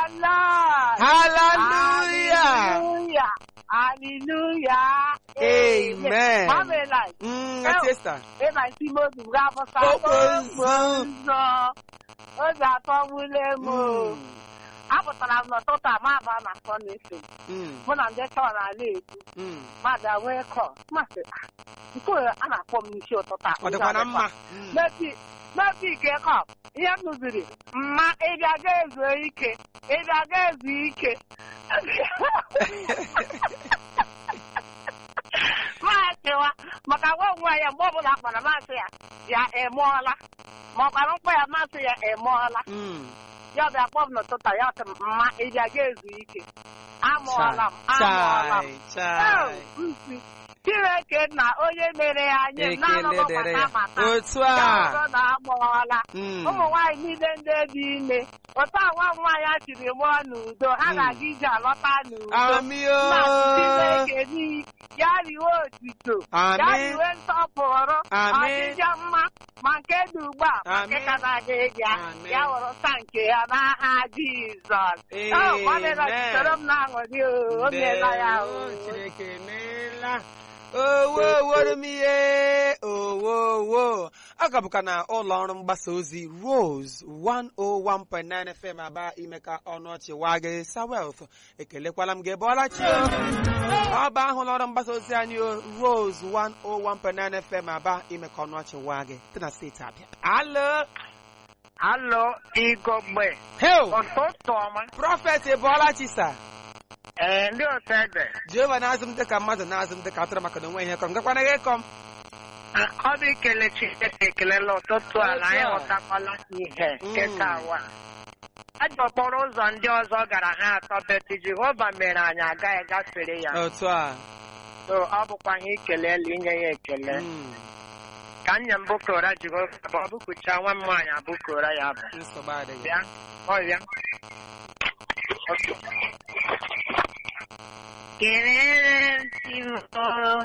Lord. Hallelujah. Hallelujah. Hallelujah. Amen. Pamela, Mm, ati Esther. ebe isi m obi m ga-abụsa Okpo nzọ. Obi atọgbule m. o. Mm, Apụtara m n'ụtụtụ a ma aba na Sọndefe. mm, Mụ na ndị chọọ na-ala ekwu. mm. Mmadụ wee kọ. Masị, "Ah, nke a a na-akpọ m n'isi ụtụtụ a. Ọ dịkwa na mma. Mm. Mepi mepi ike kọ. Ihe m nụziri, mma ịbịa ga ezu ike. Ịbịa ga ezu ike. Maasịwa maka nwa onwe ya mgbe ọbụla akpara masị ya ya emụọla ma ọ kpara mkpa ya masị ya emụọla Mm. ya bịa kpọ m n'ụtụtụ ya sị m mma ịbịa ga ezu ike amụọla m amụọla m Chai, chai. Oh, nsi Chineke na onye mere ya nye m Ekele na-anọghị dịrị maka ya. amata Otu ya a. ọzọ na amụọla Mm. ụmụ nwaanyị niile ndị dị ime otu a nwa m nwaanyị a chiri mụọ n'udo ha Mm. ga-aga ije alọta n'udo Amị na o. Chineke n'iyi ya riwe otito ya Amị. riwe nsọpụrụ Amị. ọdịdị mma ma nke dị ugbu a ma nke Amị. ka na-aga ịbịa Amị. ya wụrụ sa nke ya n'aha Jizọs Amen. gbalịra soro m na-aṅụrị o o meela ya o Ndewo, Chineke emeela. owo oworo m ihe owo owo ọ ka bụka na ụlọ ọrụ mgbasa ozi Rose 101.9 FM aba ime ka ọnụ ọchị waa gị Sawealth ekelekwala m gị ebe ọla chi o. ọ bụ ahụ ụlọ ọrụ mgbasa ozi anyị o Rose 101.9 FM aba ime ka ọnụ ọchị waa gị dị na steeti Abịa alo Alo, igogbe heo ụtụtụ ọma prọfet ebọọla chi sa ee ndị otu ede Jehova na-azụ m dịka mmadụ na-azụ m dịka atụrụ maka na onwe ihe kọm gakwana gị kọm ọ bụ ikele Chineke ekelela ụtụtụ a na anyị Otu a. ghọtakwala ihe Mm. nketa awa ajọ okporo ụzọ ndị ọzọ gara ha atọ beti Jehova mere anyị agaghị gafere ya otu a so ọ bụkwa ihe ikelele inye ya ekele Mm, ka nne m bụkora Jehova bụ ọ bụkụcha nwa m nwaanyị abụkora ya bụ nsogbu adịghị bịa ọ bịa kelere m Chimo